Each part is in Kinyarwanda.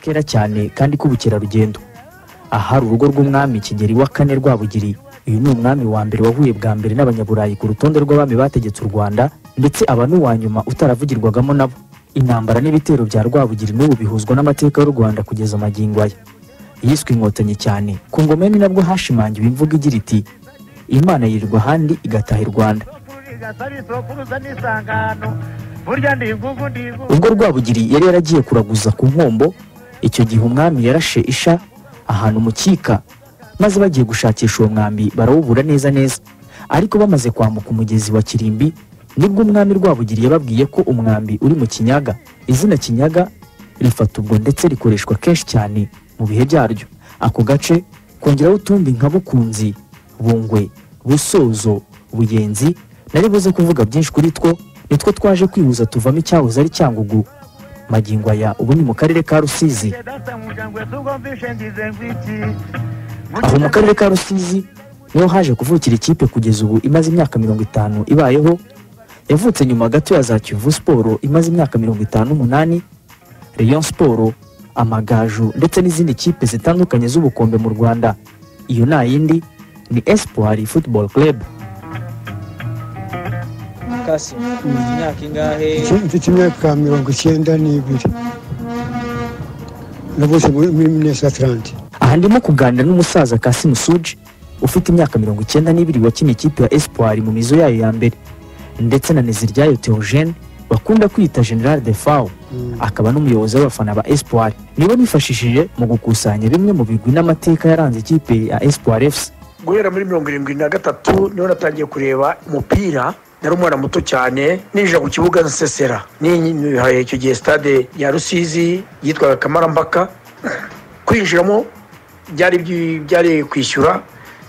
kera cyane kandi k'ubukerarugendo ahari urugo rw'umwami kigeri wa kane rwabugiri uyu ni umwami wa mbere wahuye bwa mbere n'abanyaburayi ku rutonde rw'abami bategetse u rwanda ndetse aba n'uwa nyuma utaravugirwagamo nabo intambara n'ibitero bya rwabugiri n'ubu bihuzwa n'amateka y'u rwanda kugeza amagingo aya yiswe inkotanyi cyane ku ngoma ye ni nabwo hashimangiwe imvugo igira iti imana yirirwa ahandi igataha i rwanda ubwo rwabugiri yari yaragiye kuraguza ku nkombo icyo gihe umwami yarashe isha ahantu mu cyika maze bagiye gushakisha uwo mwambi barawubura neza neza ariko bamaze kwambuka umugezi wa kirimbi nibwo umwami rwabugiri yababwiye ko umwambi uri mu kinyaga izina kinyaga rifata ubwo ndetse rikoreshwa kenshi cyane mu bihe byaryo ako gace kongeraho utundi nka bukunzi bungwe busozo buyenzi nari buze kuvuga byinshi kuri two nitwo twaje kwihuza tuvamo icyahoze ari cyangugu magingo aya ubu ni mu karere ka rusizi aho mu karere ka rusizi niho haje kuvukira ikipe kugeza ubu imaze imyaka mirongo itanu ibayeho yavutse nyuma gato ya za kivu siporo imaze imyaka mirongo itanu n'umunani rayon siporo amagaju ndetse n'izindi kipe zitandukanye z'ubukombe mu rwanda iyo nta yindi ni espoir football club Kasim, ufite imyaka ingahe Iki- mfite imyaka mirongo icyenda n'ibiri navutse muri muri minesa tarante aha ndimo kuganira n'umusaza Kasim Suji ufite imyaka mirongo icyenda n'ibiri wakiniye ikipe ya Espoir mu mizo yayo ya mbere ndetse na Neziryayo Theogene bakunda kwita General de Fao akaba n'umuyobozi w'abafana ba Espoir nibo bifashishije mu gukusanya bimwe mu bigwi n'amateka yaranze ikipe ya Espoir FC guhera muri mirongo irindwi na gatatu niho natangiye kureba umupira nari umwana muto cyane ninjira ku kibuga nsesera nihaye icyo gihe stade ya rusizi yitwaga kamarambaka kwinjiramo byari byi- byari kwishyura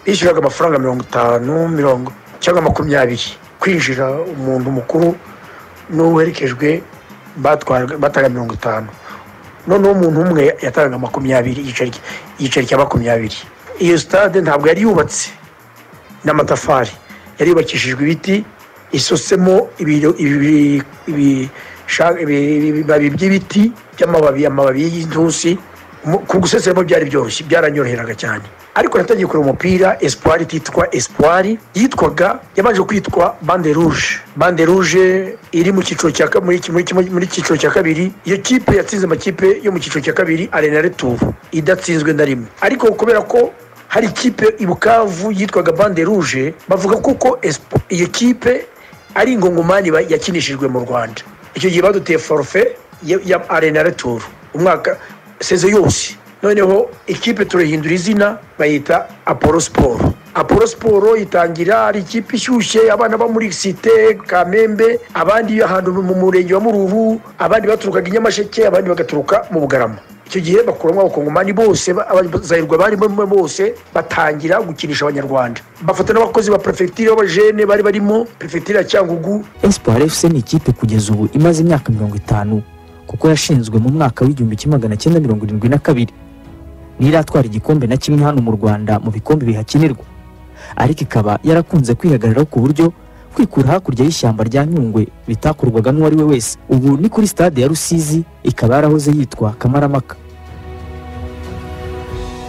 bishyuraga amafaranga mirongo itanu mirongo cyangwa makumyabiri kwinjira umuntu mukuru n'uwerekejwe batwaraga- batangaga mirongo itanu noneho umuntu umwe yatangaga makumyabiri igiceri igiceri cya makumyabiri iyo sitade ntabwo yari yubatse n'amatafari yari yubakishijwe ibiti isotsemo ibiro- ibi- ibi- sha- ibi- ibibabi by'ibiti by'amababi amababi y'intusi Mu- ku guseseramo byari byoroshye byaranyoroheraga cyane ariko natangiye kureba umupira espoir ititwa espoir yitwaga yabanje kwitwa bande rouge bande rouge iri mu cyiciro cya ka- muri- muri- muri- muri cyiciro cya kabiri iyo kipe yatsinze amakipe yo mu cyiciro cya kabiri arena retubu idatsinzwe na rimwe ariko kubera ko hari ikipe i bukavu yitwaga bande rouge bavuga kuko Espo- iyo kipe ari ingongomani ba- yakinishijwe mu rwanda icyo gihe baduteye forfe ya- ya arena returu umwaka seze yose noneho ikipe turahindura izina bayita apollo siporo apollo siporo itangira ari ikipe ishyushye abana bo muri site kamembe abandi ahantu mu murenge wa muruhu abandi baturukaga i nyamasheke abandi bagaturuka mu bugarama icyo gihe bakuramo abakongomani bose ba- abazahirwa barimo bose batangira gukinisha abanyarwanda bafata n'abakozi ba perefegitura b'abajene bari barimo perefegitura ya cyangugu Espoir FC ni ikipe kugeza ubu imaze imyaka mirongo itanu kuko yashinzwe mu mwaka w'igihumbi kimwe magana cyenda mirongo irindwi na kabiri ntiratwara igikombe na kimwe hano mu Rwanda mu bikombe bihakinirwa ariko ikaba yarakunze kwihagararaho ku buryo kwikura hakurya y'ishyamba rya Nyungwe bitakorwaga n'uwari we wese ubu ni kuri stade ya Rusizi ikaba yarahoze yitwa Kamaramaka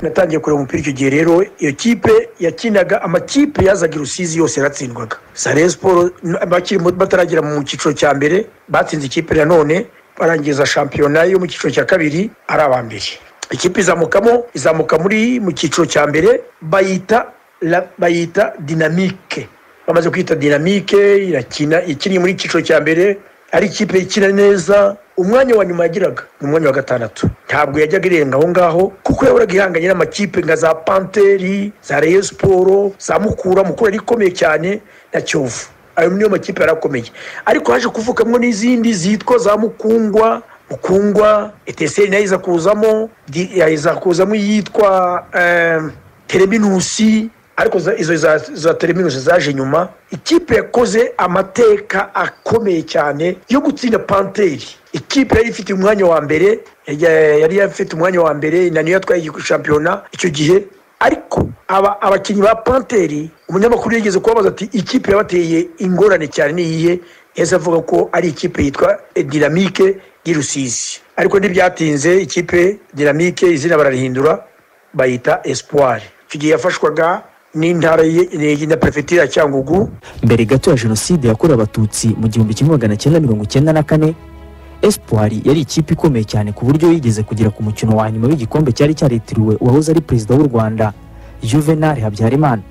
natangiye kureba umupira icyo gihe rero iyo kipe yakinaga amakipe yazaga i rusizi yose yaratsindwaga sare siporo n- bakiri mu- bataragera mu cyiciro cya mbere batsinze ikipe nanone barangiza shampiyona yo mu cyiciro cya kabiri ari aba mbere ikipe izamukamo izamuka muri mu cyiciro cya mbere bayita la- bayita dinamike bamaze kwita dinamike irakina ikiniye muri icyiciro cya mbere ari ikipe ikina neza umwanya wa nyuma yagiraga ni umwanya wa gatandatu ntabwo yajyaga irenga aho ngaho kuko yahoraga ihanganye n'amakipe nka za panteri za reyo siporo za mukura mukura yari ikomeye cyane na kiyovu ayo niyo makipe yari akomeye ariko haje kuvukamwo n'izindi zitwa za mukungwa mukungwa eteseri nayo iza kuzamo di- iza kuzamo iyitwa em, tereminusi ariko za- izo za, za teriminusi zaje nyuma ikipe yakoze amateka akomeye cyane yo gutsinda panteri ikipe yari ifite umwanya wa mbere yari- yari ifite umwanya wa mbere na niyo yatwaye igi- shampiyona icyo gihe ariko aba abakinnyi ba panteri umunyamakuru yigeze kubabaza ati ikipe yabateye ingorane cyane ni iyihe yahise avuga ko ari ikipe yitwa dinamike y'i rusizi ariko ntibyatinze ikipe dinamike izina bararihindura bayita espoir icyo gihe yafashwaga n'intara ye- na perefegitura ya cyangugu mbere gato ya jenoside yakorewe abatutsi mu gihumbi kimwe magana cyenda mirongo icyenda na kane espoir yari ikipe ikomeye cyane ku buryo yigeze kugera ku mukino wa nyuma w'igikombe cyari cyaritiriwe uwahoze ari perezida w'u rwanda juvenal habyarimana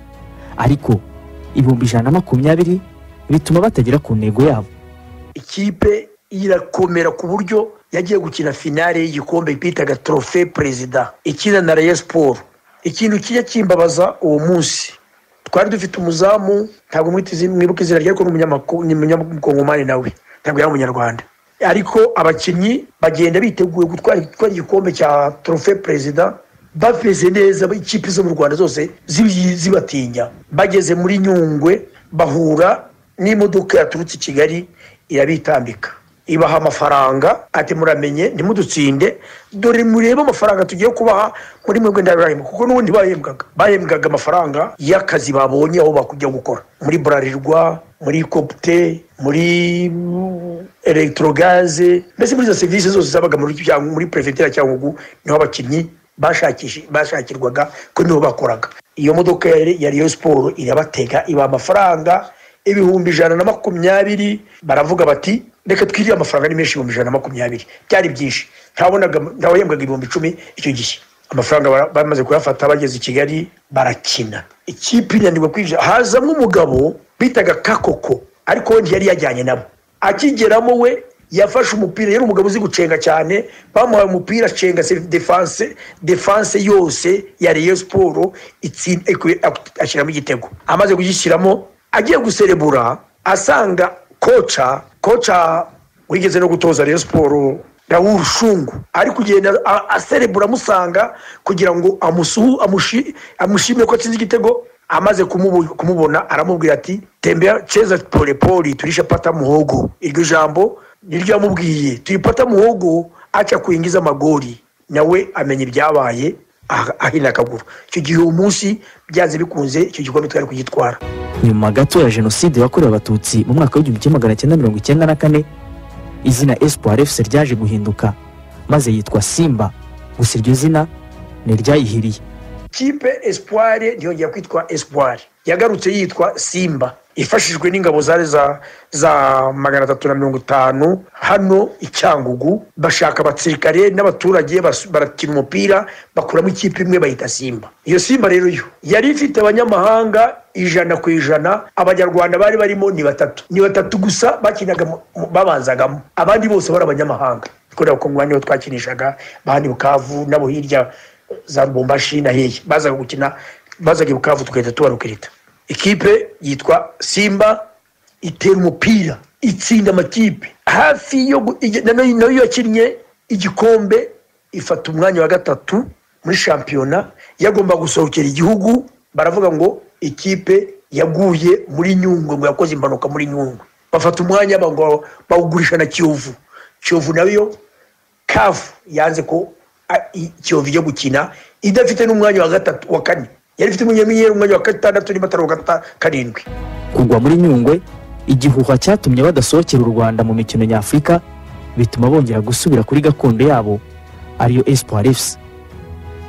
ariko ibihumbi ijana na makumyabiri bituma batagera ku ntego yabo ikipe irakomera ku buryo yagiye gukina finale y'igikombe bitaga trofe perezida ikina na Rayon Sport ikintu kijya kimbabaza uwo munsi twari dufite umuzamu ntabwo mwitizi mwibuka izina rye ariko ni umunyamako- ni umunyakongomani nawe ntabwo yari umunyarwanda ariko abakinnyi bagenda biteguye gutwara gutwara igikombe cya trofe perezida bameze neza ikipe zo mu rwanda zose zibyi- zibatinya bageze muri nyungwe bahura n'imodoka yaturutse i kigali irabitambika ibaha amafaranga ati muramenye ntimudutsinde dore murebe amafaranga tugiye kubaha muri mwebwe ndarahembwa kuko n'ubundi bahembwaga bahembwaga amafaranga y'akazi babonye aho bakujya gukora muri burarirwa muri kopte muri elegitorogaze mbese muri izo serivisi zose zabaga muri cyangwa muri perefegitura cyangwa ubu niho abakinnyi bashakishe- bashakirwaga ko niho bakoraga iyo modoka yari ya Rayon siporo irabatega ibaha amafaranga ibihumbi ijana na makumyabiri baravuga bati reka twiriye amafaranga ari menshi ibihumbi ijana na makumyabiri byari byinshi ntabonaga ntawahembwaga ibihumbi icumi icyo gihe amafaranga bara- bamaze kuyafata bageze i kigali barakina ikipe inanirwa kwinjira hazamo umugabo bitaga kakoko ariko we ntiyari yajyanye nabo akigeramo we yafashe umupira yari umugabo uzi gucenga cyane bamuhaye umupira acenga se- defanse defanse yose ya Rayon Sport itsin- ekwe- ak- ashyiramo igitego amaze kugishyiramo agiye guserebura asanga koca koca wigeze no gutoza Rayon Sport Raoul Shungu ari kugenda a- aserebura amusanga kugira ngo amusuhu amushi- amushimire ko atsinze igitego amaze kumubu- kumubona aramubwira ati tembera cheza polepoli turishe pata muhogo iryo jambo niryo yamubwiye tuyipata muhogo aca kuingiza magori nawe amenya ibyabaye ah- ahina akaguru icyo gihe uwo munsi byanze bikunze icyo gikombe twari kugitwara nyuma gato ya jenoside yakorewe abatutsi mu mwaka w'igihumbi kimwe magana cyenda mirongo icyenda na kane izina espoir fc ryaje guhinduka maze yitwa simba gusa iryo zina ni iryayihiriye kipe espoir ntiyongera kwitwa espoir yagarutse yitwa simba ifashijwe n'ingabo zari za za magana atatu na mirongo itanu hano i cyangugu bashaka abasirikare n'abaturage bas- barakina umupira bakuramo ikipe imwe bayita simba iyo simba rero yo yari ifite abanyamahanga ijana ku ijana abanyarwanda bari barimo ni batatu ni batatu gusa bakinaga mu- mu- babanzagamo abandi bose bari abanyamahanga kubera ko ngo niho twakinishaga abandi bukavu nabo hirya za rubumbashi na hehe bazaga gukina bazaga i bukavu tugahita tubarukirita ikipe yitwa simba itera umupira itsinda amakipe hafi yo gu- ige- na- na- nayo yakinnye igikombe ifata umwanya wa gatatu muri shampiyona yagomba gusohokera igihugu baravuga ngo ikipe yaguye muri nyungwe ngo yakoze impanuka muri nyungwe bafata umwanya ba- ngo bawugurisha na kiyovu kiyovu nayo kafu yanze ko a- i- kiyovu ijya gukina idafite n'umwanya wa gatatu wa kane yari ifite umunyamiyeri umwanya wa gatandatu n'imatara wa gata- karindwi kugwa muri nyungwe igihuha cyatumye badasohokera u rwanda mu mikino nyafurika bituma bongera gusubira kuri gakondo yabo ariyo espoir fc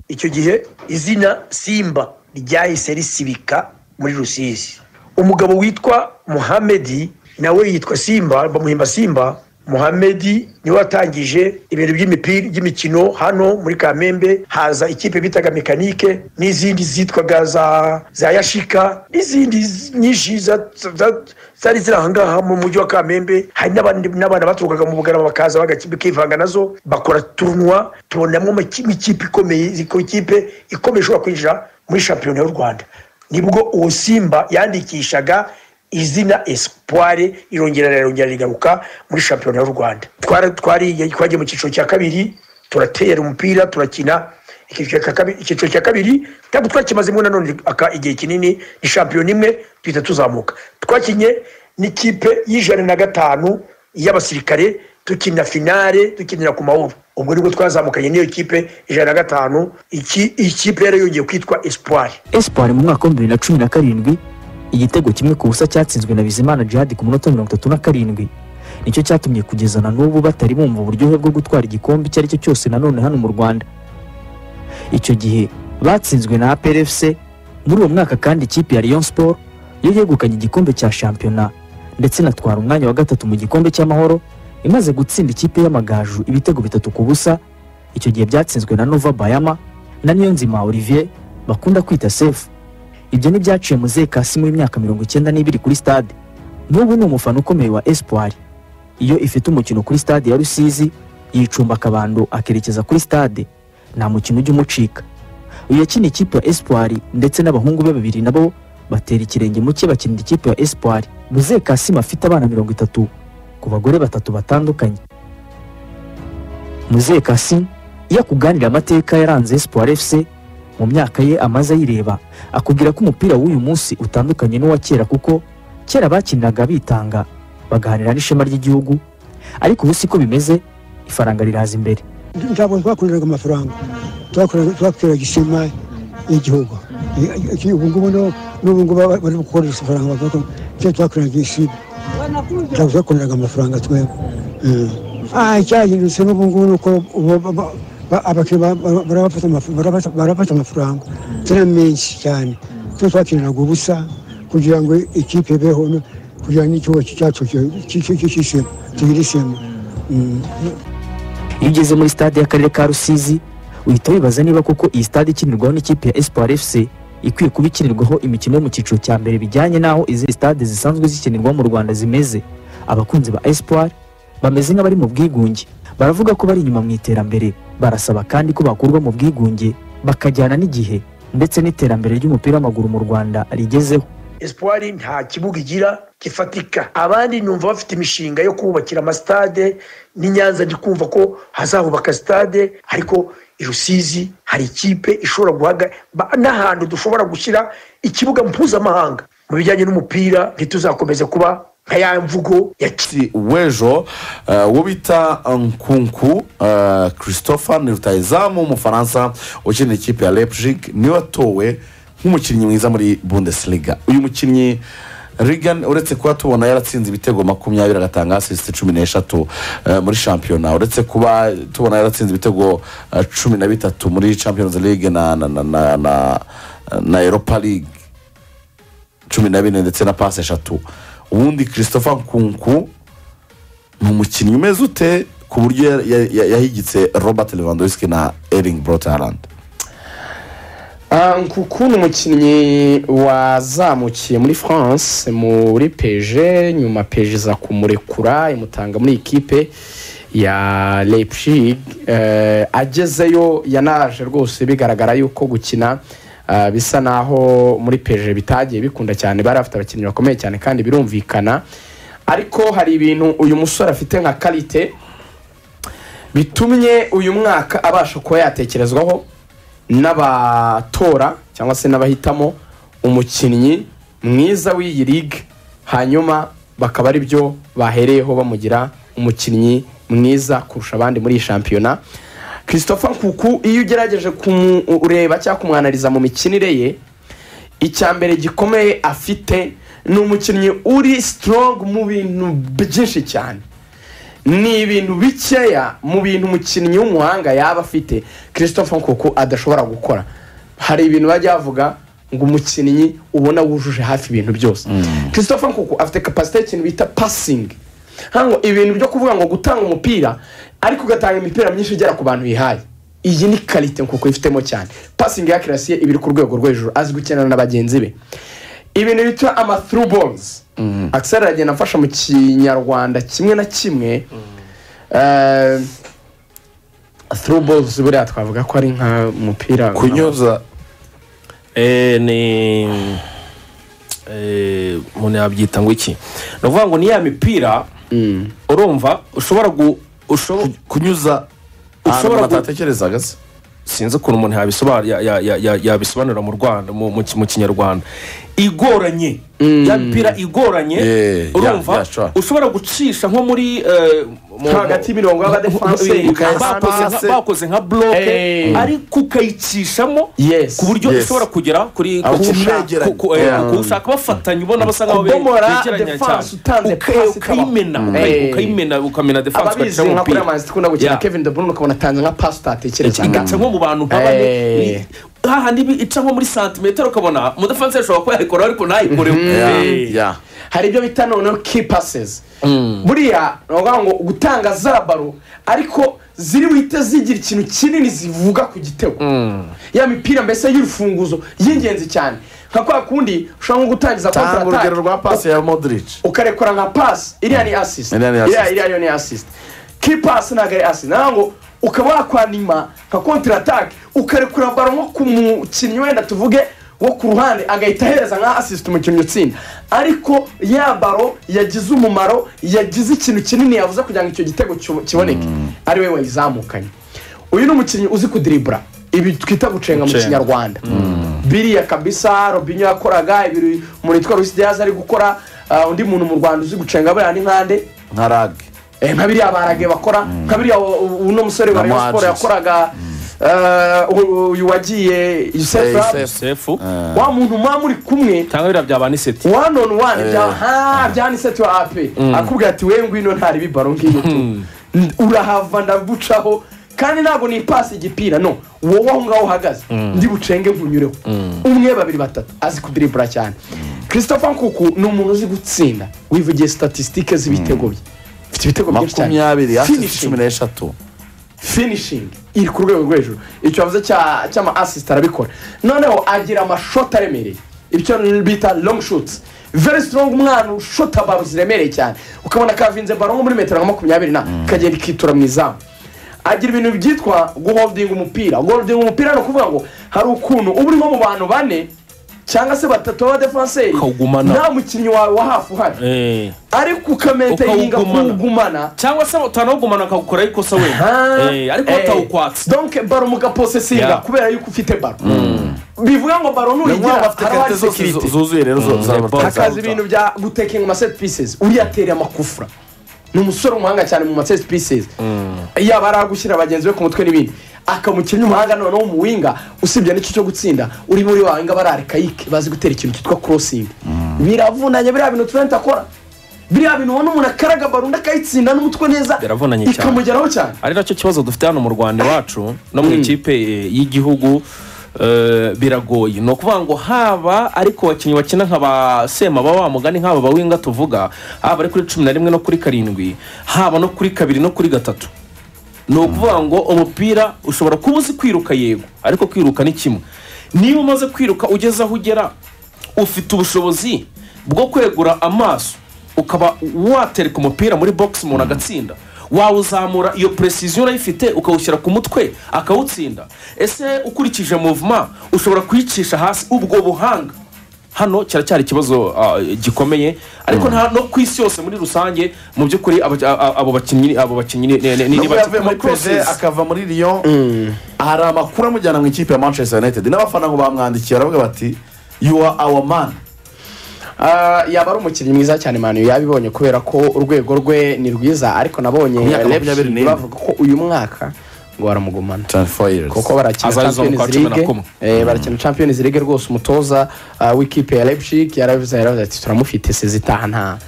icyo gihe izina simba ryahise risibika muri rusizi umugabo witwa muhamedi nawe yitwa simba bamuhimba simba muhamedi niwe watangije ibintu by'imipira by'imikino hano muri kamembe haza ikipe bitaga mekanike n'izindi zitwaga za za yashika n'izindi z- nyinshi za- za- zari ziri ahangaha mu mujyi wa kamembe hari n'abandi- n'abana baturukaga mu bugarama bakaza bagaki- bakivanga nazo bakora turunwa tubonamo amaki- ikipe ikomeye izi- ikipe ikomeye ishobora kwinjira muri shampiyona y'u rwanda nibwo uwo simba yandikishaga izina espoir irongera rirongera rigaruka muri shampiyona y'u rwanda Twara- twari- twagiye mu cyiciro cya kabiri turatera umupira turakina icyiciro cya kabi- icyiciro cya kabiri ntabwo twakimazemo nanone aka- igihe kinini ni shampiyona imwe duhita tuzamuka twakinye n'ikipe y'ijana na gatanu y'abasirikare dukina finale dukinira ku mahoro ubwo nibwo twazamukanye n'iyo kipe ijana na gatanu iki ikipe yari yongeye kwitwa espoir espoir mu mwaka w'ibihumbi bibiri na cumi na karindwi igitego kimwe ku busa cyatsinzwe na bizimana jihadi ku munota mirongo itatu na karindwi nicyo cyatumye kugeza na n'ubu batari bumva uburyohe bwo gutwara igikombe icyo ari cyo cyose nanone hano mu rwanda icyo gihe batsinzwe na APRFC muri uwo mwaka kandi ikipe ya Rayon Sport yo yegukanye igikombe cya shampiyona ndetse inatwara umwanya wa gatatu mu gikombe cy'amahoro imaze gutsinda ikipe y'amagaju ibitego bitatu ku busa icyo gihe byatsinzwe na Nova Bayama na Niyonzima Olivier bakunda kwita Sefu ibyo ntibyaciye muzehe Kassim w'imyaka mirongo icyenda n'ibiri kuri stade n'ubu ni umufana ukomeye wa Espoir iyo ifite umukino kuri stade ya Rusizi yicumba akabando akerekeza kuri stade nta mukino ujya umucika uyu yakina ikipe ya Espoir ndetse n'abahungu be babiri nabo batera ikirenge mu cye bakinira ikipe ya Espoir muzehe Kassim afite abana mirongo itatu ku bagore batatu batandukanye muzehe Kassim iyo akuganira amateka yaranze Espoir FC mu myaka ye amaze ayireba akubwira ko umupira w'uyu munsi utandukanye n'uwa kera kuko kera bakiniraga bitanga bagaharanira n'ishema ry'igihugu ariko ubu siko bimeze ifaranga riraza imbere ntabwo twakoreraga amafaranga twakoreraga twakoreraga ishema y'igihugu Iki- ubu ngubu no- n'ubu ngubu aba- bari gukoresha ifaranga bavuga ko icyo twakoreraga ishima ntabwo twakoreraga amafaranga twebwe Mm. Ah, icyahindutse n'ubu ngubu ni uko ubu ba- ba- ba- abakiriya ba- ba- barabafata amafu- barabafata- barabafata amafaranga atari menshi cyane twe twakiniraga ubusa kugira ngo ikipe ibeho no- kugira ngo n'ikigo cyacu ki- ki- ki- ki- kishime tugire ishema Mm. iyo ugeze muri stade y'akarere ka rusizi uhita wibaza niba koko iyi stade ikinirwaho n'ikipe ya espoir fc ikwiye kuba ikinirwaho imikino yo mu cyiciro cya mbere bijyanye n'aho izindi stade zisanzwe zikinirwa mu rwanda zimeze abakunzi ba espoir bameze nk'abari mu bwigunge baravuga ko bari inyuma mu iterambere barasaba kandi ko bakurwa mu bwigunge bakajyana n'igihe ndetse n'iterambere ry'umupira w'amaguru mu rwanda rigezeho espoir nta kibuga igira gifatika abandi numva bafite imishinga yo kubakira amasitade n'i nyanza ndi kumva ko hazahubaka sitade ariko i rusizi hari ikipe ishobora guhaga ba- n'ahantu dushobora gushyira ikibuga mpuzamahanga mu bijyanye n'umupira ntituzakomeze kuba nka ya mvugo ya ki- si w'ejo eh, uwo bita nkunku eh, christopher ni rutayizamu w'umufaransa ukinira ikipe ya leipzig niwe watowe nk'umukinnyi mwiza muri bundesliga uyu mukinnyi Regan uretse kuba tubona yaratsinze ibitego makumyabiri agatanga asisite cumi n'eshatu eh, muri shampiyona uretse kuba tubona yaratsinze ibitego eh, cumi na bitatu muri champions league na na na na, na, na europa league cumi na bine ndetse na pasi eshatu ubundi christopher nkunku ni umukinnyi umeze ute ku buryo ya- ya- ya- yahigitse robert lewandowski na ering brotaland Ah, nkuku ni umukinnyi wazamukiye muri france muri peje nyuma peje iza kumurekura imutanga muri ikipe ya leipzig Eh, agezeyo yanaje rwose bigaragara yuko gukina ah, bisa naho muri peje bitagiye bikunda cyane bari bafite abakinnyi bakomeye cyane kandi birumvikana ariko hari ibintu uyu musore afite nka karite bitumye uyu mwaka abasha kuba yatekerezwaho n'abatora cyangwa se n'abahitamo umukinnyi mwiza w'iyi ligue hanyuma bakaba ari byo bahereyeho bamugira umukinnyi mwiza kurusha abandi muri iyi shampiyona christopher nkuku iyo ugerageje kumureba cyangwa kumwanariza mu mikinire ye icya mbere gikomeye afite ni umukinnyi uri strong mu bintu byinshi cyane ni ibintu bikeya mu bintu umukinnyi w'umuhanga yaba afite christophe nkuku adashobora gukora hari ibintu bajya bavuga ngo umukinnyi ubona wujuje hafi ibintu byose christophe nkuku afite kapasite y'ikintu bita pasingi hano ibintu byo kuvuga ngo gutanga umupira ariko ugatanga imipira myinshi igera ku bantu yihaye iyi ni karite nkuku ifitemo cyane pasingi ya kirasiye iba iri ku rwego rwo hejuru azi gukenana na bagenzi be ibintu bita ama through balls akisari aragenda afasha mu kinyarwanda kimwe na kimwe Eh, through balls buriya twavuga ko ari nk'umupira kunyoza Eh, ni eh, umuntu yabyita ngo iki ni ukuvuga ngo ni ya mipira urumva ushobora gu ushobo- kunyuza Ushobora ushobora gu- atatekerezaga se sinzi ukuntu umuntu yabisobanura yabisobanura mu rwanda mu mu ki- mu kinyarwanda igoranye Mm. ya mipira igoranye Yeah, yeah, urumva yeah, sure. ushobora gucisha nko muri eh, mu- Hagati y'imirongo y'abadefanse, Eh, ukayasa bakoze nka- pase. bakoze nka bloke Eh. ariko ukayicishamo Yes. ku buryo Yes. ishobora kugera kuri Aho ku- umwegeranye. ku- ku- eh, ku- ushaka bafatanye ubona basa nkaho be- Kubomora begeranya defense cyane utanze Uka- pasi ikaba- ukayimena Eh. ukayimena ukamena defense ababizi ugacamo nka kuri umupira amazi dukunda gukina Yeah. kevin de bruyne ukabona atanze nka pasi utatekereza igaca nko mu bantu nka bane Eh. hahandi bi- ica nko muri santimetero ukabona umudefanse ashobora kuba yayikora ariko ntayikoreho Eh. ya hari ibyo bita noneho key passes buriya ni ukuvuga ngo gutanga za baro ariko ziri buhite zigira ikintu kinini zivuga ku gitego ya mipira mbese y'urufunguzo y'ingenzi cyane nka kwa kundi ushobora nko gutangiza tanga counter attack, urugero rwa pasi ya modric ukarekura nka pasi iriya ni asisiti Iriya ni assist. iriya yo ni asisiti ki pasi ntabwo ari asisiti naho ngo ukaba wakwandima nka kontiri atake ukarekura baro nko ku mukinnyi wenda tuvuge wo ku ruhande agahita ahereza nka asisiti umukinnyi utsinda ariko ya baro yagize umumaro yagize ikintu kinini yavuze kugira ngo icyo gitego kibo- kiboneke ari we wayizamukanye uyu ni umukinnyi uzi kudiribura ibi twita gucenga mu Gucenga. kinyarwanda biriya kabisa robinho yakoraga ibiri umuntu witwa rusidiyazi ari gukora ah, undi muntu mu rwanda uzi gucenga buriya ni nkande nka rage Eh, nka biriya barage bakora nka biriya u- u- uno musore Na wa rayon siporo Mwadjis. yakoraga eh, u- uyu wagiye Eh, yusefu Youssef. sefu wa muntu muba muri kumwe cyangwa biriya byaba n'iseti one on one Eh. bya ha byaniseti wa ape akubwira ati we ngwino ntari bibaro ngiyo tu N- urahava ndagucaho kandi ntabwo ni pasi igipira no wowe aho ngaho uhagaze ndi bucenge nkunyureho umwe babiri batatu azi kudiribura cyane christopher nkuku ni umuntu uzi gutsinda wivugiye statisitike z'ibitego bye mfite ibitego byinshi cyane makumyabiri hasi Finishing cumi n'eshatu finishing iri ku rwego rwo hejuru icyo yavuze cya- cy'ama assist arabikora noneho agira amashoti aremereye ibyo bita long shoots very strong umwana ushota baro ziremereye cyane ukabona kavinze baro nko muri metero nka makumyabiri na kagenda ikitura mu izamu agira ibintu byitwa guholding umupira guholding umupira ni ukuvuga ngo hari ukuntu uba urimo mu bantu bane cyangwa se batatu b'abadefanseri Ukawugumana. nta mukinnyi wawe wa hafi uhari Eh. ariko ukametayininga Ukawugumana. kuwugumana cyangwa se utanawugumana akawukora ikosa wenda Eh, ariko batawukwatse donke baro mugaposesinga Yeah. kubera yuko ufite baro bivuga ngo baro ni nk'aho nurigira bafite karite zose zu- zuzuye rero zo- za Ebola. za- hakaza za- ibintu bya gutekinga ama set pieces uriya atera amakufura ni umusore umuhanga cyane mu ma set pieces yaba ari agushyira bagenzi be ku mutwe n'ibindi akamukinnyi umuhanga noneho mu winga usibye n'icyo cyo gutsinda uri muri wa winga barare kayike bazi gutera ikintu cyitwa crossing biravunanye biriya bintu turenta akora biriya bintu ubona umuntu akaraga baro undi akayitsinda n'umutwe neza Biravunanye cyane. ikamugeraho cyane ari nacyo kibazo dufite hano mu rwanda iwacu no mu ikipe eh, y'igihugu eh, biragoye ni ukuvuga ngo haba ariko abakinnyi bakina nka ba sema baba bamugani nk'aba bawinga tuvuga haba ari kuri cumi na rimwe no kuri karindwi haba no kuri kabiri no kuri gatatu ni ukuvuga ngo umupira ushobora kuba uzi kwiruka yego ariko kwiruka ni kimwe niba umaze kwiruka ugeze aho ugera ufite ubushobozi bwo kwegura amaso ukaba watereka umupira muri box umuntu agatsinda wawuzamura iyo precision urayifite ukawushyira ku mutwe akawutsinda ese ukurikije movement ushobora kuyicisha hasi ubwo buhanga hano kiracyari ikibazo ah, gikomeye ariko nta no ku isi yose muri rusange mu by'ukuri aba- a- a- abo bakinnyi abo bakinnyi ni- ni- ni- ni nubwo bake yavuye muri pese process. akava muri riyo hari amakuru amujyana mu ikipe ya manchester united n'abafana ngo bamwandikiye baravuga bati you are our man Ah, yaba ari umukinnyi mwiza cyane manu yabibonye kubera ko urwego rwe ni rwiza ariko nabonye myaka Leipzig makumyabiri n'ine. bavuga ko uyu mwaka ngo baramugumana 24 years kuko barakina Azarizo champions mu kwa cumi na league kumwe. eh, barakina champions league rwose umutoza ah, w'ikipe ya Leipzig yaravuze yaravuze ati turamufite sezitaha nta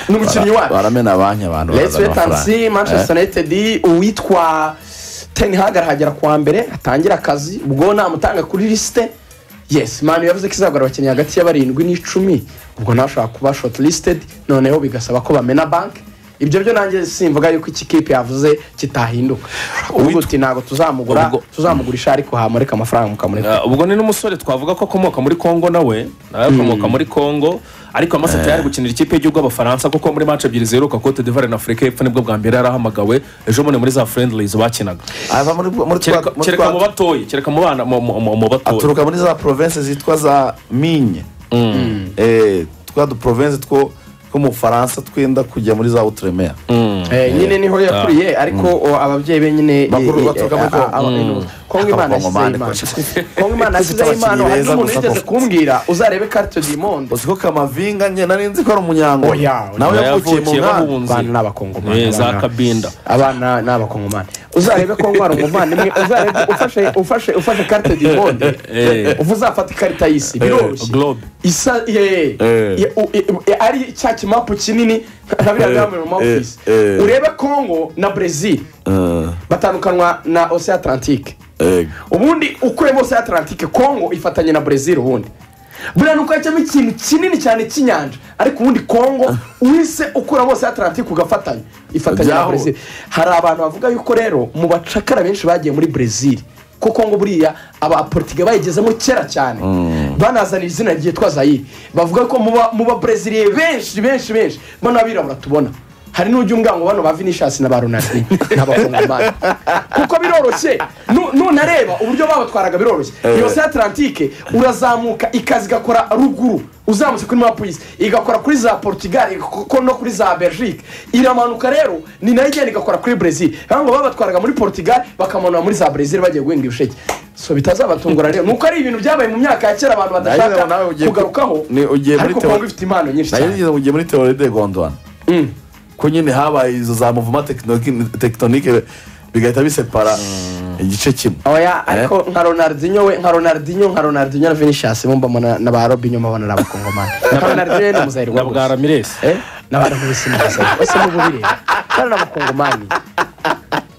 ni umukinnyi wacu baramena banki abantu let's barazana wait and see manchester united uwitwa tenhag arahagera kuwa mbere atangira akazi ubwo namutanga kuri lisite yes manu yavuze ko izagura abakinnyi hagati ya barindwi n'icumi ubwo nawe ashobora kuba short listed noneho bigasaba ko bamena banki ibyo byo nanjye simvuga yuko iki kipe yavuze kitahinduka ubu uti ntabwo tuzamugura Ubwo- tuzamugurisha ariko hamureka amafaranga mukamureka Ah, ubwo ni n'umusore twavuga ko akomoka muri congo nawe nawe akomoka muri congo ariko amaseti yari gukinira ikipe y'igihugu abafaransa kuko muri match ebyiri ziheruka cote d'ivoire na afurika y'epfo nibwo bwa mbere yarahamagawe ejo bundi muri za friendlies bakinaga ava muri muri Kereka- twa- muri kereka mu twa- batoya kereka mu bana mu- mu mu- mu batoya aturuka muri za province zitwa za minye Eh, twa du province two w'umufaransa twenda kujya muri za uturemeya Eh, nyine niho yakuriye ariko o, ababyeyi be nyine eh, Bakuru eh, baturuka muri eh, ah, Kongo. ah, Mm. Kongo Imana Abakongomani, yasizeho Imana. kocha. Kongo Imana Dufite yasizeho Imana abakinnyi hari beza n'umuntu gusa wigeze koko. kumbwira uzarebe carte du monde uzi ko kamavinga njye nari nzi ko ari umunyango Oya, oya. nawe yavukiye mu nkambi Abana ni abakongomani, Eh, za abana. kabinda abana ni abakongomani uzarebe ko ngwara umuvandimwe uzarebe ufashe ufashe ufashe carte du monde Eh. uva uzafata ikarita y'isi biroroshye globe isa ye Eh. ye- u- i- i- ari cya kimapu kinini nka biriya byamamaye mu mafisi eh, eh. urebe kongo na brezil batandukanwa na ocean atlantique ubundi ukuyemo ocean atlantique kongo ifatanye na brezil ubundi buriya nuko hacamo ikintu kinini cyane cy'inyanja ariko ubundi kongo wise ukuramo ocean atlantique ugafatanya ifatanya na Byaho. brezil hari abantu bavuga yuko rero mu bacakara benshi bagiye muri brezil kuko ngo buriya abapolitike bayigezemo kera cyane banazanira izina ryitwa zayiri bavuga ko muba muba breziliye benshi benshi benshi bano abirabura tubona hari n'ujya umwango bano ba vinishasi na ba ronadi n'abakongomani kuko biroroshye Nu- nunareba uburyo babatwaraga biroroshye iyo se atlantike urazamuka ikaza igakora ruguru uzamutse kuri mapu y'isi igakora kuri za portugal igakora no kuri za belgique iramanuka rero ni nayo igenda igakora kuri brezil ngo babatwaraga muri portugal bakamanura muri za brezil bagiye guhinga ibisheke so bitazabatungura rero nuko ari ibintu byabaye mu myaka ya kera abantu Nayo nawe badashaka ugiye- kugarukaho ni- ugiye muri ariko teo- kongo ifite impano nyinshi nayo cyane ngeze mu gihe muri teori de gondwana ko nyine habaye izo za muvuma tekiniki- tekitonike bigahita bisepara igice kimwe oya ariko nka ronaldinho we nka ronaldinho nka ronaldinho na vinicius mumbamo na na ba robinho mubona ari abakongomani na ronaldinho ni umuzayiri na wa bwa bwara ramirez n'abantu bose muzayiri bose mububireba bari n'abakongomani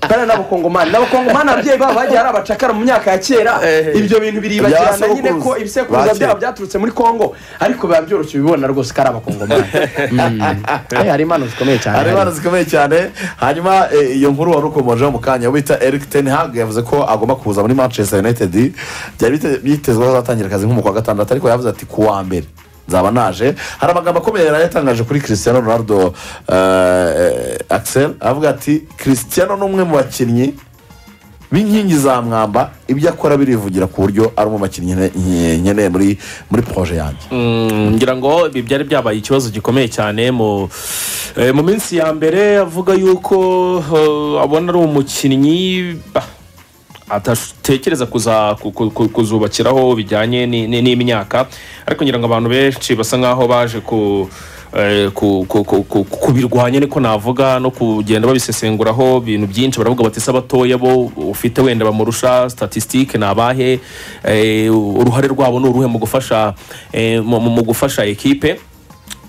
bari n'abakongomani n'abakongomani ababyeyi babo bagiye ari abacakara mu myaka ya kera ibyo bintu biribagirana Byabasokuruza. nyine ko ibisekuruza Bakera. byabo byaturutse muri kongo ariko biba byoroshye ubibona rwose ko ari abakongomani Mm. Eh, hari impano zikomeye cyane hari hari. impano zikomeye cyane hanyuma eh, iyo nkuru wari ukomojeho mu kanya wita eric ten hag yavuze ko agomba kuza muri manchester united byari bite- byitezwe ko azatangira akazi nko mu kwa gatandatu ariko yavuze ati ku wa mbere nzaba naje hari amagambo akomeye yari yatangaje kuri christian ronaldo eh, axel avuga ati christian ni umwe mu bakinnyi b'inkingi za mwamba ibyo akora birivugira ku buryo ari mu bakinnyi nke- nke- nkeneye muri muri poroje yanjye Mm, ngira ngo ibi byari byabaye ikibazo gikomeye cyane mu eh, mu minsi ya mbere avuga yuko eh, abona ari umukinnyi bah, atatekereza kuza- ku- ku- ku- kuzubakiraho bijyanye ni- ni- n'imyaka ariko ngira ngo abantu benshi basa nkaho baje ku eh, ku- ku- ku- ku- kubirwanya niko navuga no kugenda babisesenguraho ibintu byinshi baravuga bati se abatoya bo ufite wenda bamurusha statisitike ni abahe eh, uruhare rwabo ni uruhe mu gufasha eh, mu mu- mu gufasha ekipe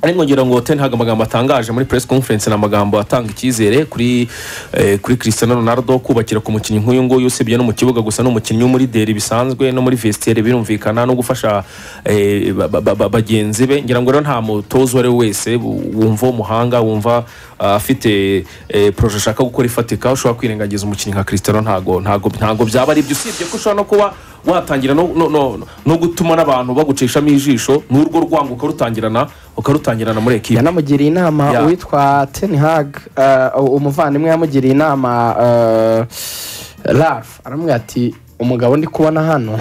ariko ngira ngo ten hag amagambo atangaje muri press conference ni amagambo atanga icyizere kuri eh, kuri Cristiano Ronaldo kubakira ku mukinnyi nk'uyu nguyu usibye no mu kibuga gusa ni umukinnyi wo muri deri bisanzwe no muri vestiaire birumvikana no gufasha eh, ba- ba- ba- ba- bagenzi be ngira ngo rero nta mutozo uwo ari we wese wumva umuhanga wumva ah, afite eh, proje ashaka gukora ifatika ushobora kwirengagiza umukinnyi nka Cristiano ntago ntago ntago byaba ari byo usibye ko ushobora no kuba watangira no, no, no, no gutuma n'abantu bagucishamo ijisho n'urwo rwango ukarutangirana ukarutangirana muri ekipa yanamugiriye inama Ya. uwitwa tenihag umuvandimwe yamugiriye inama ralph aramubwira ati umugabo ndi kubona hano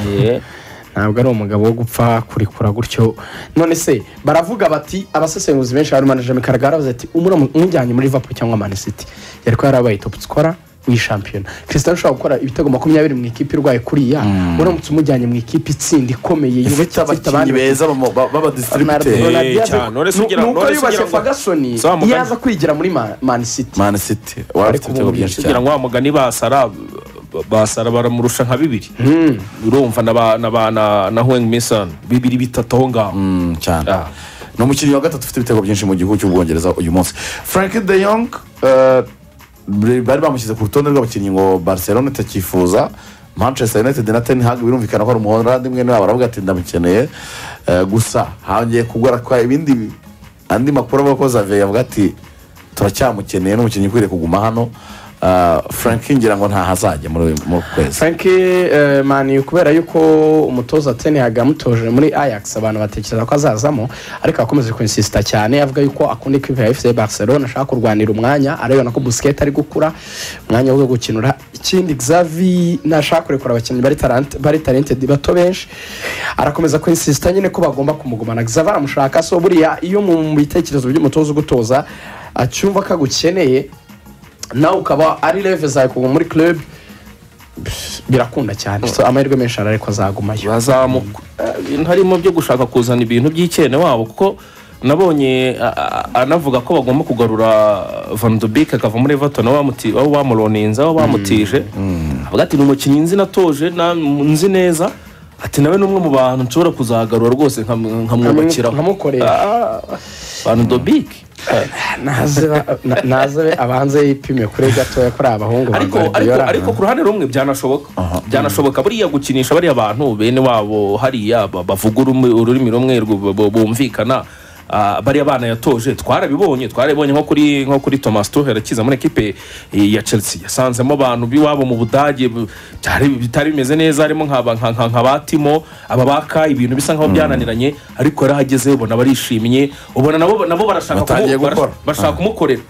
ntabwo ari umugabo wo gupfa kurekura gutyo none se baravuga bati abasesenguzi benshi barimo na jami karagara bavuze ati "Umura- umujyanye muri liverpool cyangwa Man City yari kuba yarabaye top scorer w'ishampiyona christian ushobora gukora ibitego makumyabiri mu ikipe irwaye kuriya uramutse umujyanye mu ikipe itsinda ikomeye ifite yubakitse, ifite abakinnyi abandi beza bama- ba- Ronaldo- b'abadistributeri Ronaldo yaje- cyane. Uretse Nu- ugira ngo- nuko uretse yubatse ugira ngo- fagasoni Sawa, mugani. yaza kwigira muri Ma- man city mani siti wari afite ibitego byinshi cyane kugira ngo wa mugani basara basara baramurusha nka bibiri urumva na ba na ba na, na Hwang Mason bibiri bitatu aho ngaho Mm, cyane Ah. ni umukinnyi wa gatatu ufite ibitego byinshi mu gihugu cy'ubwongereza uyu munsi frank de yong eh, bari bamushyize ku rutonde rw'abakinnyi ngo barcelona itakifuza manchester united na ten hag birumvikana ko ari umuholandi mwene wabo aravuga ati ndamukeneye Eh, gusa hongeye kugura kwa ibindi andi makuru avuga ko zaveye avuga ati turacyamukeneye n'umukinnyi ukwiriye kuguma hano Eh, frank ngira ngo ntahazajya muri uyu muri uku kwezi frank mani kubera yuko umutoza tenihag yamutoje muri ajax abantu batekereza ko azazamo ariko akomeza kwinsisita cyane avuga yuko akunda ikipe ya fc barcelona ashaka kurwanira umwanya arebana ko busiketi ari gukura umwanya wo gukinura ikindi xavi ntashaka kurekura abakinnyi bari talent- bari talented bato benshi arakomeza kwinsisita nyine ko bagomba kumugumana xavi aramushaka so buriya iyo mu bitekerezo by'umutoza ugutoza acyumva ko agukeneye nawe ukaba ari leve zawe kuva muri club birakunda cyane so amahirwe menshi arari ko azagumayo bazamuka eh, harimo byo gushaka kuzana ibintu by'icyene wabo kuko nabonye a- a- anavuga ko bagomba kugarura van de Beek akava muri everton aho bamuti- aho bamuroninze aho bamutije avuga ati ni umukinnyi nzi natoje na- nzi neza ati nawe ni umwe mu bantu nshobora kuzagarura rwose nkam- nkamwubakiraho nkamukorera. Ah, van de Beek naze ba- na- naze abanze yipime kuri gatoya kuri abahungu ba ariko ariko Guardiola. ariko ku ruhande rumwe byanashoboka byanashoboka buriya gukinisha bariya bantu bene wabo hariya ba- bavuga urumi- ururimi rumwe rwo- bu- bu- bumvikana ah, bariya bana yatoje twarabibonye twarabibonye nko kuri nko kuri Thomas Tuchel akiza muri ekipe eh, ya Chelsea yasanzemo abantu biwabo mu Budage bu- byari bitari bimeze neza harimo nk'aba- nka nka- nka batimo aba baka ibintu bisa nkaho byananiranye ariko yarahageze ubona barishimye ubona nabo nabo barashaka Batangiye kumu- gukora. bashaka kumukorera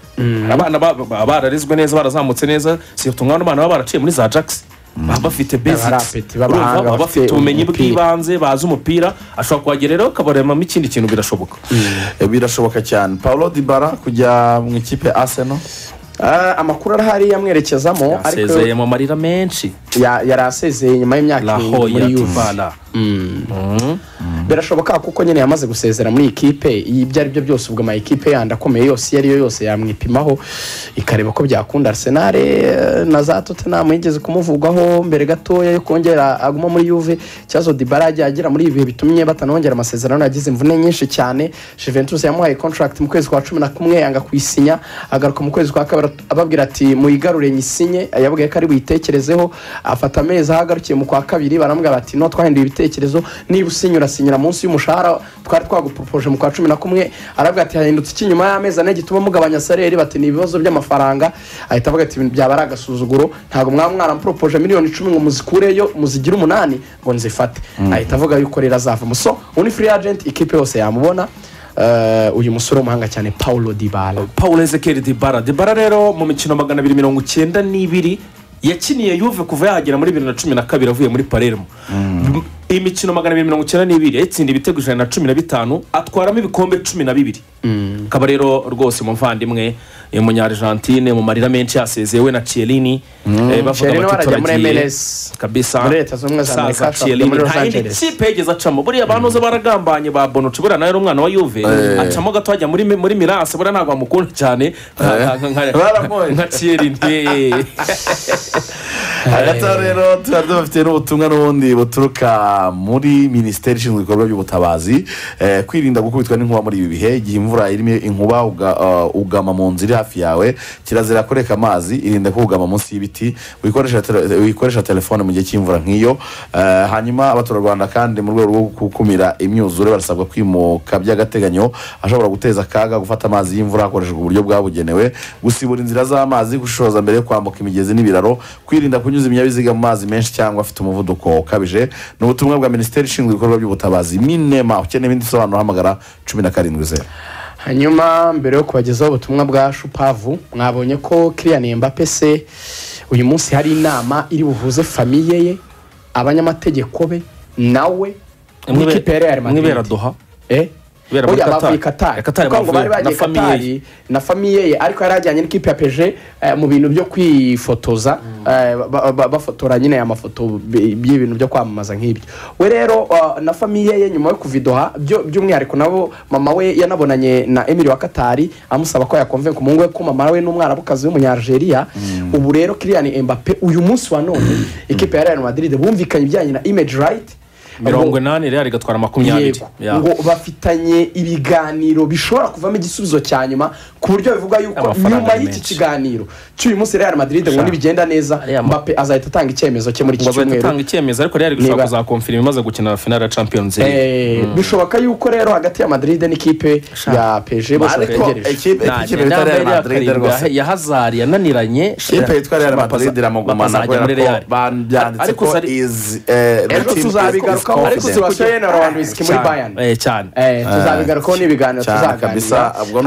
abana ba- ba- bararizwe neza barazamutse neza si utungana n'abana baba baraciye muri za jackson baba bafite Baba basics ari apeti urumva b'abahanga, bafite baba bafite ubumenyi umupira. bw'ibanze bazi umupira ashobora kuhagera rero ukabaremamo ikindi kintu birashoboka Eh, birashoboka cyane paulo dibara kujya mu ikipe aseno Ah, amakuru arahari yamwerekezamo ariko asezeye mu marira menshi ya- yari asezeye nyuma y'imyaka irindwi muri lahoya yuve tubala birashoboka kuko nyine yamaze gusezera muri ikipe ibyo ari byo byose ubwo ama ekipe yandi akomeye yose iyo ari yo yose yamwipimaho ikareba ko byakunda arsenal eh, na za tottenham yigeze kumuvugaho mbere gatoya yo kongera aguma muri yuve ikibazo dibara yagiye agira muri ibi bihe bitumye batanongera amasezerano yagize imvune nyinshi cyane juventus yamuhaye contract mu kwezi kwa cumi na kumwe yanga kuyisinya agaruka mu kwezi kwa kabiri ababwira ati muyigarure nyisinye yabwiye ko ari buyitekerezeho afata amezi aho agarukiye mu kwa kabiri baramubwira bati no twahinduye ibitekerezo niba usinya urasinyira munsi y'umushahara twari twagupropoje mu kwa cumi na kumwe aravuga ati hahindutse iki nyuma y'amezi ane gituma mugabanya saleri bati ni ibibazo by'amafaranga ahita avuga ati "Ibintu byaba ari agasuzuguro ntabwo mwaba mwarampropoje miliyoni icumi ngo muzikureyo muzigire umunani ngo nzifate ahita avuga yuko rero azavamo so uwo ni free agent ikipe yose yamubona Eh, uyu musore w'umuhanga cyane paulo dibala paul ezekiel dibara dibara rero mu mikino magana abiri mirongo icyenda n'ibiri yakiniye yuve kuva yahagera muri bibiri na cumi na kabiri avuye muri palermo iyi mikino magana abiri mirongo icyenda n'ibiri yatsinda ibitego ijana na cumi na bitanu atwaramo ibikombe cumi na bibiri akaba rero rwose umuvandimwe eh, umunyarijantine mu marira menshi yasezeye we na cielini eh, bavuga Chiellini bati warajya muri turagiye MLS. kabisa Muri Leta Zunze Ubumwe za Saza Amerika, ashobora Chiellini. kujya muri Los nta yindi Angeles. kipe yigeze acamo buriya bantuze baragambanye ba bonuci buriya nawe ari umwana wa yuve acamo gato hajya muri muri miranse buriya ntabwo bamukunda cyane nka- nka- nka- nka- Baramuhoye. nka ciyerini hagati aho rero tuba dufite n'ubutumwa n'ubundi buturuka muri minisiteri ishinzwe ibikorwa by'ubutabazi eh, kwirinda gukubitwa n'inkuba muri ibi bihe igihe imvura irimo inkuba uga- eh, ugama mu nzu iri hafi yawe kirazira kureka amazi irinde kugama munsi y'ibiti wikoresha tele- wikoresha telefone mu gihe cy'imvura nk'iyo Eh, hanyuma abaturarwanda kandi mu rwego rwo gukumira imyuzure barasabwa kwimuka by'agateganyo ashobora guteza akaga gufata amazi y'imvura hakoreshejwe uburyo bwabugenewe gusibura inzira z'amazi gushishoza mbere yo kwambuka imigezi n'ibiraro kwirinda kunyuza ibinyabiziga mu mazi menshi cyangwa afite umuvuduko ukabije ni ubutumwa bwa minisiteri ishinzwe ibikorwa by'ubutabazi minema ukeneye ibindi bisobanuro hamagara cumi na karindwi zeru hanyuma mbere yo kubagezaho ubutumwa bwa shupavu mwabonye ko kiriyani mbappe se uyu munsi hari inama iri buhuze famiye ye abanyamategeko be nawe n'ikipe ya real madrid mwibera doha Eh? Ibera muri Oya, Qatar. bavuye i Qatar. Qatar kuko ngo bari bavuye, na bagiye famiye ye. Qatar na famiye ye ariko yari ajyanye n'ikipe ya peje eh, mu bintu byo kwifotoza eh, ba- ba- bafotora nyine aya mafoto bi- y'ibintu byo kwamamaza nk'ibyo we rero eh, na famiye ye nyuma yo kuva i Doha, byo by'umwihariko nabo mama we yanabonanye na emili wa katari amusaba ko yakonvenka umuhungu we ko mama we n'umwarabukazi w'umunyarigeria ubu rero kiriyani embape uyu munsi wa none ikipe ya real madrid bumvikanye ibijyanye na image right mirongo inani rero igatwara makumyabiri yego Ya. ngo bafitanye ibiganiro bishobora kuvamo igisubizo cya nyuma ku buryo bivuga yuko Amafaranga nyuma ni y'iki menshi. kiganiro cy'uyu munsi real madrid ngo Sha. nibigenda neza Ariya ma- mbappe azahita atanga icyemezo cye muri iki ngo bahita cyumweru atanga icyemezo ariko rero ari gushaka Niba- kuzakomfirima imaze gukina finale ya champions league Eh, bishoboka yuko rero hagati ya madrid n'ikipe Sha. ya pg bose Ariko bategereje ekipe Nta, ekipe nta, bita real nta, nta, madrid karindwi rwose ya Hazard yananiranye ikipe yitwa real madrid iramugumana bakazajya muri kubera Real. ko ba- byanditse Ariko ko zari- izi eh, the ejo team is- tuzabigarukaho is ariko confident. sibasiyo yewe na rwandwiski muri Cyane, bayani eh, cyane Eh, tuzabigarukaho n'ibiganiro cyane kabisa tuzaganira ubwo ni